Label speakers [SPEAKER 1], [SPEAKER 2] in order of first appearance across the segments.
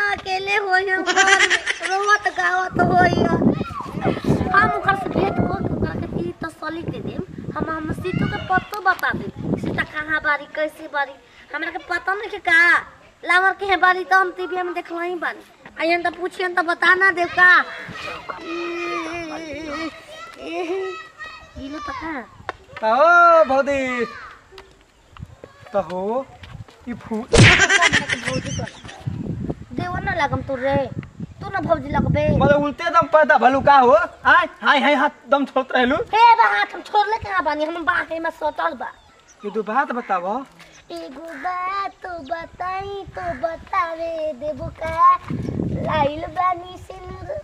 [SPEAKER 1] अकेले होई हम घर में रोवत गावत होई हम ओकर से भेंट कर के ओकरा के ती तसल्ली दे देम हम हम सीतू के पत्तो बता देम सीता कहाँ बारी कैसे बारी हमरा के पता नहीं के का लावर के है बारी तो हम टीवी में देखला ही बानी आयन तो पूछियन तो बता ना देव का गिलो तो का
[SPEAKER 2] ओ भौदी तो हो ई फूल
[SPEAKER 1] देव ना लगम तू रे तू ना भौजी लगबे
[SPEAKER 2] मतलब उल्टे दम पैदा भलू का हो आय हाय हाय हाथ दम छोड़त रहलू
[SPEAKER 1] हे बा हाथ हम छोड़ ले कहाँ बानी हम बाके में सटल बा
[SPEAKER 2] ये दो बात बताव
[SPEAKER 1] एगो बात तो बताई तो बतावे देबो का लाइल बानी सिनुर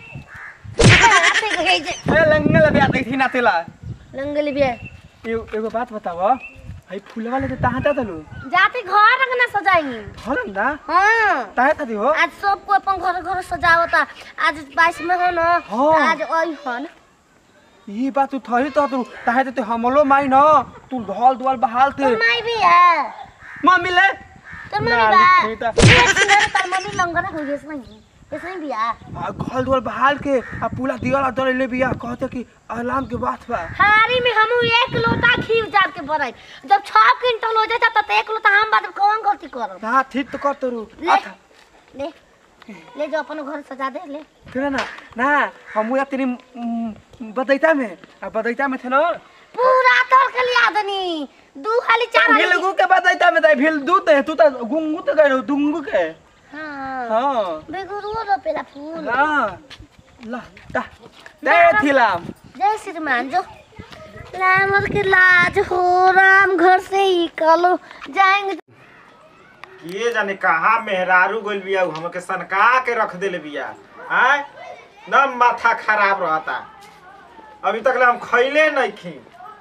[SPEAKER 1] आते गए जे
[SPEAKER 2] ए लंगल बिया देखी ना तेला
[SPEAKER 1] लंगल बिया
[SPEAKER 2] एगो एगो बात बताव हाय फूलवा ले तहाँ ता तलू
[SPEAKER 1] जाते घर रंगना सजाई
[SPEAKER 2] हरम ना
[SPEAKER 1] हाँ
[SPEAKER 2] ताहे तादी हो
[SPEAKER 1] आज सबको अपन घर घर सजावता आज बाईस में हो ना
[SPEAKER 2] हाँ।
[SPEAKER 1] आज आई हन
[SPEAKER 2] ई बात तू थही तो तू ताहे ते हमलो माई न तू ढोल दुआल बहाल
[SPEAKER 1] तोर
[SPEAKER 2] थे
[SPEAKER 1] माई भी है
[SPEAKER 2] मम्मी ले
[SPEAKER 1] तोर मम्मी
[SPEAKER 2] ना,
[SPEAKER 1] बा
[SPEAKER 2] लिखी त।
[SPEAKER 1] ये सुंदर तार मम्मी लंगना हो गई नहीं इसमें भी आ
[SPEAKER 2] आ घोल दुआल बहाल के आ पूरा दियाला दर ले बिया कहते कि अलाम के बात बा
[SPEAKER 1] हारी में हम एक लोटा खीर जार के बनाई जब छह क्विंटल हो जाता तो एक लोटा हम बाद में कौन गलती करब
[SPEAKER 2] ना ठीक तो कर तरू
[SPEAKER 1] ले
[SPEAKER 2] अच्छा
[SPEAKER 1] ले ले जो अपन घर सजा दे ले
[SPEAKER 2] तेरा ना ना हम या तेरी उम, बदैता में आ बदैता में थे ना
[SPEAKER 1] पूरा तोड़ के लिया दनी दू खाली चार हाली
[SPEAKER 2] भिलगु के बदैता में दे भिल दूत है तू तो गुंगू तो गए दुंगू के
[SPEAKER 1] हाँ
[SPEAKER 2] हाँ
[SPEAKER 1] बेगुरुओ रोपेला फूल
[SPEAKER 2] हाँ ला दा दे थिलाम
[SPEAKER 1] जय श्रीमान जो राम के लाज हो राम घर से ही कलो जाएंगे
[SPEAKER 3] किए जाने कहाँ मेहरारू गइल बिया उ हमके सनका के रख देले बिया आय न माथा खराब रहता अभी तक ले हम खैले नहीं खी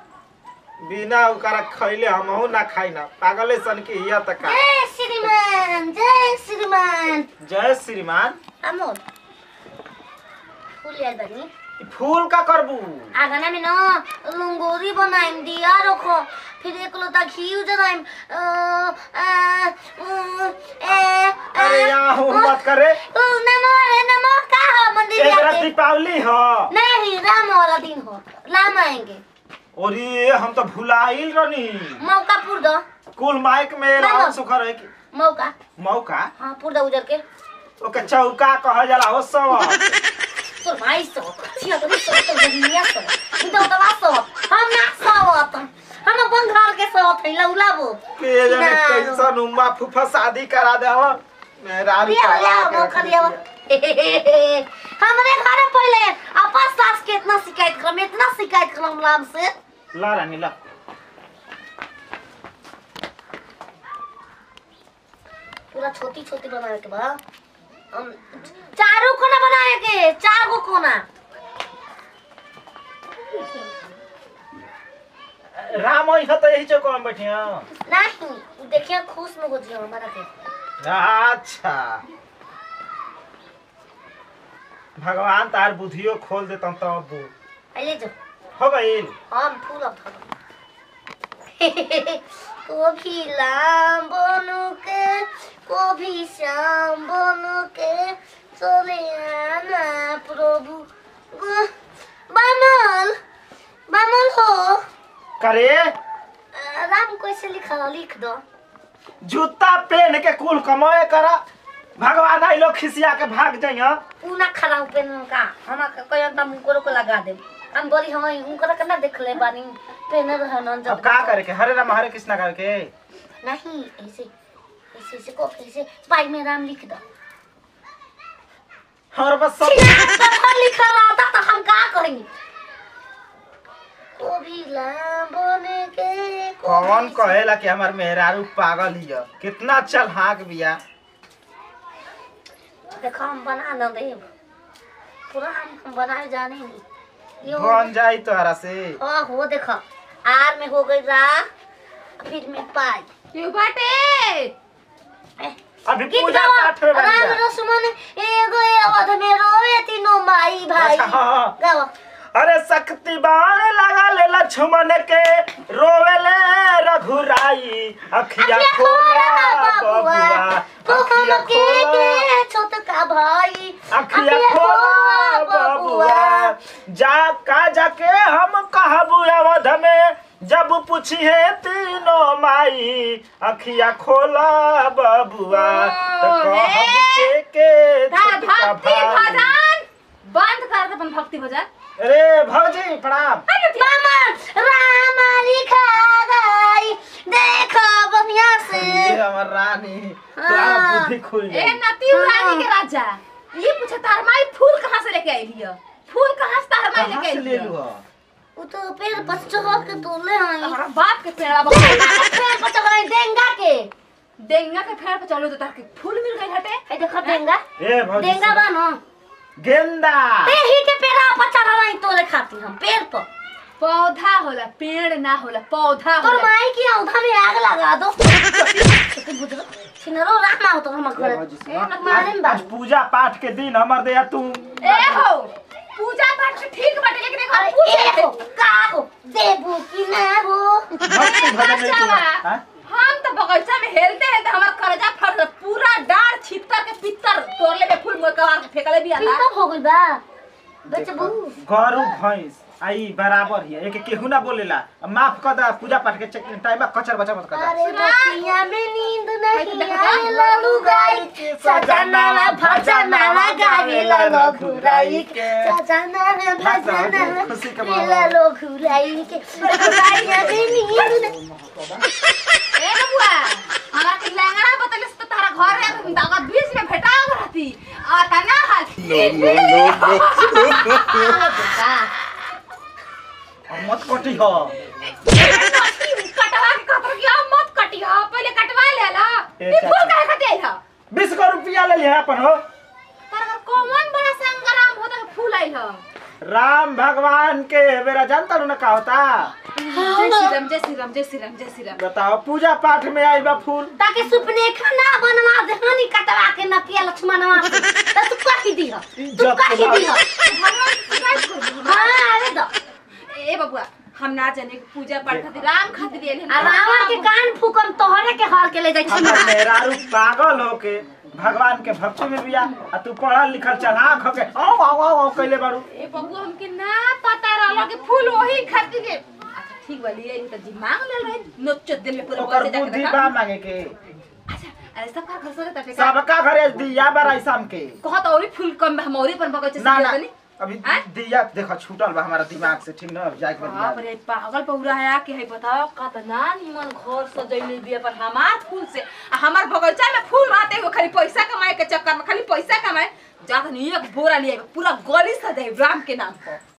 [SPEAKER 3] बिना उकारा खैले हमहू ना खाई ना पागले सन के हिया तक का
[SPEAKER 1] जय श्रीमान जय श्रीमान
[SPEAKER 3] जय श्रीमान
[SPEAKER 1] अमोल फूल याद बनी
[SPEAKER 3] ई फूल का करबू
[SPEAKER 1] आगना में ना लंगोरी बनाइम दिया रखो फिर एक लोटा घी जलाइम अ, अ, अ, ए, अ,
[SPEAKER 3] अरे यहाँ हूँ मत करे
[SPEAKER 1] अ, नमो रे नमो का हो मंदिर
[SPEAKER 3] एक
[SPEAKER 1] जाके
[SPEAKER 3] दीपावली हो
[SPEAKER 1] नहीं राम वाला दिन हो राम आएंगे
[SPEAKER 3] और ये हम तो भुलाइल रनी
[SPEAKER 1] मौका पूर दो
[SPEAKER 3] कुल माइक में रहन सुखर है कि
[SPEAKER 1] मौका
[SPEAKER 3] मौका
[SPEAKER 1] हाँ पूर दो उजर के
[SPEAKER 3] ओके चौका कहल जाला हो सब
[SPEAKER 1] तो भाई सो छिया तो सो तो दुनिया सो तो दवा सो हम ना सो हम अपन घर के सो थे लौलाबो
[SPEAKER 3] के जाने कैसन उम्मा फूफा शादी करा दे हो मेरा
[SPEAKER 1] लिया लिया मौका लिया हमरे घर पहले अपन सास के इतना शिकायत करम इतना शिकायत करम राम से
[SPEAKER 3] ला रानी ला
[SPEAKER 1] पूरा छोटी छोटी बनावे के बा हम चारों कोना बनावे के चार गो कोना
[SPEAKER 3] राम आई तो यही चौक में बैठे हैं
[SPEAKER 1] नहीं देखिए खुश में हो जियो हमारा के
[SPEAKER 3] अच्छा भगवान तार बुद्धियो खोल देता हूँ तब
[SPEAKER 1] ले जो
[SPEAKER 3] हो गईल
[SPEAKER 1] हम फूल अब कभी लाम बनू के कभी श्याम बनू के चले आना प्रभु ग- बामल बामल हो
[SPEAKER 3] करे
[SPEAKER 1] अ, राम कैसे लिखा हो लिख दो
[SPEAKER 3] जूता पहन के कुल कमाए करा भगवान आई लोग खिसिया के भाग जाइए
[SPEAKER 1] पूना खड़ा हो पेन का हम कोई हम मुकरो को लगा दे हम बोली हम उनकर के ना देख ले बानी पेन रह न
[SPEAKER 3] अब का करे के हरे राम हरे कृष्णा करे के
[SPEAKER 1] नहीं ऐसे ऐसे ऐसे को ऐसे पाई में राम लिख दो
[SPEAKER 3] और बस सब
[SPEAKER 1] कथा लिखा रहता तो हम का करेंगे को भी लाम बने के को
[SPEAKER 3] कौन
[SPEAKER 1] भी-
[SPEAKER 3] कहेला कि हमार मेहरारू पागल हिय कितना चल हाँक बिया
[SPEAKER 1] देखो हम बना न दे पूरा हम हम बनाए जाने नहीं ये हो
[SPEAKER 3] बन जाई तोहरा से
[SPEAKER 1] आ, हो देखो आर में हो गई रा फिर में पाई
[SPEAKER 4] क्यों बाटे
[SPEAKER 1] ए,
[SPEAKER 3] अभी
[SPEAKER 1] गीत
[SPEAKER 3] पूजा
[SPEAKER 1] गावा
[SPEAKER 3] पाठ में बन
[SPEAKER 1] राम
[SPEAKER 3] जा
[SPEAKER 1] रसुमन एगो अवध में रोवे तीनों माई भाई
[SPEAKER 3] अच्छा, हाँ।
[SPEAKER 1] गावा
[SPEAKER 3] अरे शक्ति बाण लगा ले लक्ष्मण के रोवेले रघुराई अखिया
[SPEAKER 1] अखिया
[SPEAKER 3] खोला
[SPEAKER 1] खोला बाबुआ,
[SPEAKER 3] बबुआ
[SPEAKER 1] तो
[SPEAKER 3] अखिया
[SPEAKER 1] हम के
[SPEAKER 3] खोला
[SPEAKER 1] के
[SPEAKER 3] पूछी है तीनों माई अखिया खोला बबुआ तो
[SPEAKER 4] ओ,
[SPEAKER 3] कहब
[SPEAKER 4] हे।
[SPEAKER 3] के के
[SPEAKER 4] तार
[SPEAKER 3] छोटका
[SPEAKER 4] भक्ति
[SPEAKER 3] भाई।
[SPEAKER 4] भजन बंद कर दे अपन भक्ति भजन
[SPEAKER 3] अरे भौजी प्रणाम
[SPEAKER 1] मामा रामा लिखा गई देखो बढ़िया से
[SPEAKER 3] ये हमर रानी तुम्हारा
[SPEAKER 1] हाँ।
[SPEAKER 3] बुद्धि खुल
[SPEAKER 4] ए
[SPEAKER 3] जाए
[SPEAKER 4] नती रानी के राजा ये पूछे तार माई फूल कहाँ से लेके आई लिया फूल कहाँ से तार माई
[SPEAKER 3] कहाँ
[SPEAKER 4] लेके
[SPEAKER 3] से
[SPEAKER 4] आई
[SPEAKER 3] ले
[SPEAKER 4] लिया
[SPEAKER 3] लू हो?
[SPEAKER 1] वो तो पेड़ पर चढ़ के तोले हैं
[SPEAKER 4] हमारा बाप के पेड़ा बा
[SPEAKER 1] डेंगा के पेड़ पर चढ़ गई डेंगा के
[SPEAKER 4] डेंगा के पेड़ पे चलो तो तार के फूल मिल गई हटे
[SPEAKER 1] ए देखो डेंगा
[SPEAKER 3] ए भौजी
[SPEAKER 1] डेंगा
[SPEAKER 3] सुन।
[SPEAKER 1] बा ना
[SPEAKER 3] गेंदा
[SPEAKER 1] ते ही के पेड़ पर चढ़ रही तोले खाती हम पेड़ पर
[SPEAKER 4] पौधा होला पेड़ ना होला पौधा
[SPEAKER 1] तोर
[SPEAKER 4] होला
[SPEAKER 1] माई की औधा में आग लगा दो छिनरो रामा हो तो हम घर
[SPEAKER 3] ए भौजी सुन।
[SPEAKER 4] ए, ना
[SPEAKER 1] मारे में
[SPEAKER 3] आज पूजा पाठ के दिन हमर दया तू
[SPEAKER 4] ए हो पूजा पाठ से ठीक बाटे लेकिन एक
[SPEAKER 1] अरे
[SPEAKER 4] पूछ
[SPEAKER 1] ए हो का हो देबू की ना हो
[SPEAKER 3] भक्ति भजन नहीं तू हाँ?
[SPEAKER 4] हम तो बगीचा में हेलते हेलते हमार करजा फट गए पूरा डार छितर के पित्तर तोड़ले में फूल मोर कबार के फेकले भी आला
[SPEAKER 1] तब हो गई बा बचबू
[SPEAKER 3] गरु भैंस आई बराबर ही है एक केहू ना बोलेला माफ कर दा पूजा पाठ के चेक टाइम में कचर बचा मत कर दा
[SPEAKER 1] अरे बतिया में नींद नहीं आए लालू गाई सजना भजना गावे लालो घुराई के सजना भजना
[SPEAKER 3] खुशी के माहौल।
[SPEAKER 1] लालो घुराई के बतिया में नींद नहीं
[SPEAKER 4] ए बबुआ हमरा के लंगड़ा बतले से तो तारा घर रे तुम दागा बीच में भेटा रहती आ तना हाल
[SPEAKER 3] और मत कटी हो
[SPEAKER 4] कटवा के कतर की अब मत कटिया पहले कटवा ले ला
[SPEAKER 3] ए,
[SPEAKER 4] ई फूल
[SPEAKER 3] चाची।
[SPEAKER 4] काहे कटे है
[SPEAKER 3] बीस को रुपया ले लिया अपन हो
[SPEAKER 4] तारा कौन बड़ा संग्राम होता है फूल आइल ह
[SPEAKER 3] राम भगवान के बेरा जानता ना का होता
[SPEAKER 4] जय श्री राम जय श्री राम जय श्री राम जय श्री राम
[SPEAKER 3] बताओ पूजा पाठ में आई बा फूल
[SPEAKER 1] ताकि सुपने खाना बनवा दे हनी कटवा के नकिया लक्ष्मणवा से तो तू कही दी हो तू
[SPEAKER 3] इज्जत
[SPEAKER 1] कही
[SPEAKER 3] के
[SPEAKER 1] दी हो
[SPEAKER 4] भगवान शिकायत कर
[SPEAKER 1] हां अरे दो
[SPEAKER 4] ए बबुआ हम ना जाने कि पूजा पाठ खातिर राम खातिर एले
[SPEAKER 1] आ रावण के कान फूकम तोहरे के हार के ले जाई
[SPEAKER 3] हमर
[SPEAKER 1] छी
[SPEAKER 3] मेहरारू पागल होके भगवान के भक्ति में बिया आ तू पढ़ल लिखल चलाक होके आओ आओ आओ आओ कैले बारू
[SPEAKER 4] ए बबुआ हमके ना पता रहल कि फूल वही खातिर के अच्छा ठीक बा लिए तो जी मांग ले रहे नोच दिल में पूरा
[SPEAKER 3] ओकर
[SPEAKER 4] बजे जाके
[SPEAKER 3] बुद्धि
[SPEAKER 4] देखा
[SPEAKER 3] बा मांगे के
[SPEAKER 4] अच्छा अरे सब का घर से तटे का
[SPEAKER 3] सबका घरे दिया बराई शाम के
[SPEAKER 4] कहत औरी फूल कम बा, हम औरी पर बगैचे से
[SPEAKER 3] ना ना
[SPEAKER 4] जातनी
[SPEAKER 3] अभी
[SPEAKER 4] आय?
[SPEAKER 3] दिया देखो छूटल बा हमारा दिमाग से ठीक ना जाके
[SPEAKER 4] बाप रे पागल पौरा है कि है बताओ कतना निमन घर सजैले बिया पर हमार फूल से आ हमार बगीचा में फूल आते हुए खाली पैसा कमाए के चक्कर में खाली पैसा कमाए जात नहीं एक बोरा लिए पूरा गली सजाए राम के नाम पर